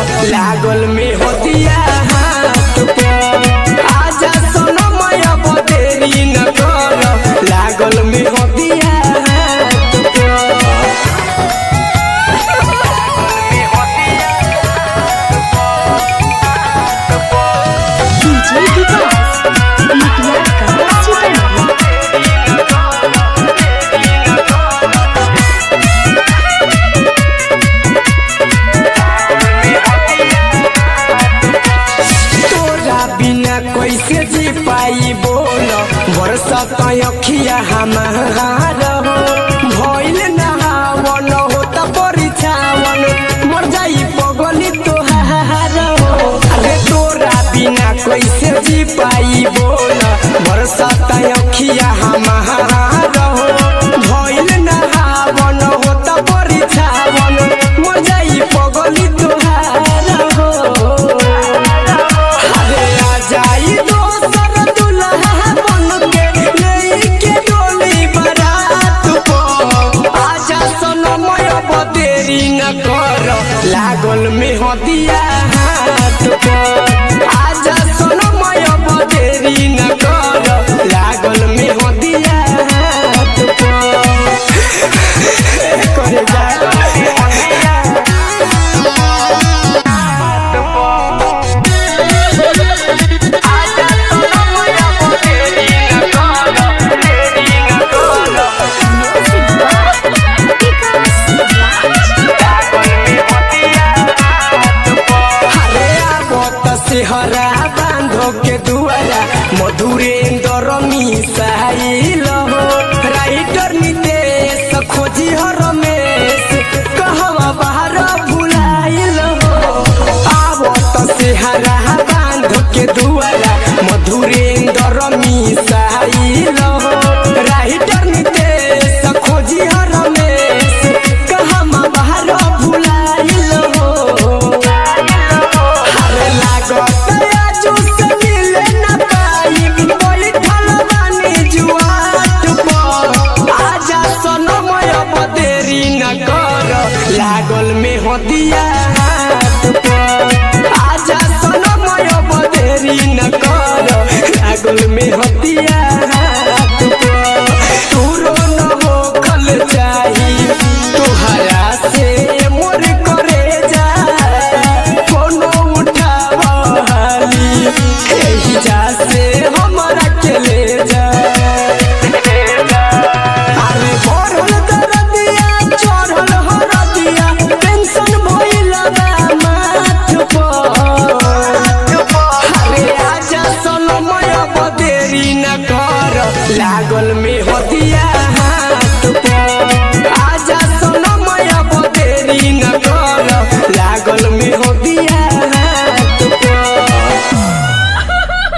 लागल में होतिया हाथ पर आजा सोनमय बदेरी न कर लागल में होतिया हाथ पर डीजे विकास मटिया का सीतामढ़ी तोरा बिना कैसे जी पाई बोल बरसत अखिया हमारा हो भइल नहावन हो त परिछावन मर जाई पगली तोहार हो अरे तोरा बिना कैसे जी पाई बोल बरसत अखिया हमारा हो भइल नहावन हो त परिछावन मर जाई पगली तोहार हो अरे आ जाई दोसर दुल्हा बन के लेके डोली बारात पर आजा सोनमय बदेरी न कर लागल में हदिया हाथ पर आजा सोनमय बदेरी न कर लागल में हदिया हाथ पर करे जा अरे आवत सेहरा बांधो के दुआरा मधुरेंद्र मिसाइल हो राइटर नितेश खोजी हो रमेश कहवा बाहर भुलाइल हो आवत सेहरा बांधो के दुआरा मधुरेंद्र मिसाइल हो राइटर नितेश खोजी हो रमेश कहवा बाहर भुलाइल हो अरे लागत आजू से मिले न पाई बैठल बानी जुआट पर आजा सोनमय बदेरी न कर लागल में होतिया हाथ पर आजा सोनमय बदेरी न कर लागल में होतिया हाथ पर तूरो न हो खल चाही तोहरा से मोर करे जा कोनो उठावाली एही जा से हमरा के ले जा अरे बढ़ल दरदिया चढ़ल हरदिया टेंशन भइल बा माथ पर अरे आजा सोनमय बदेरी न कर लागल में होतिया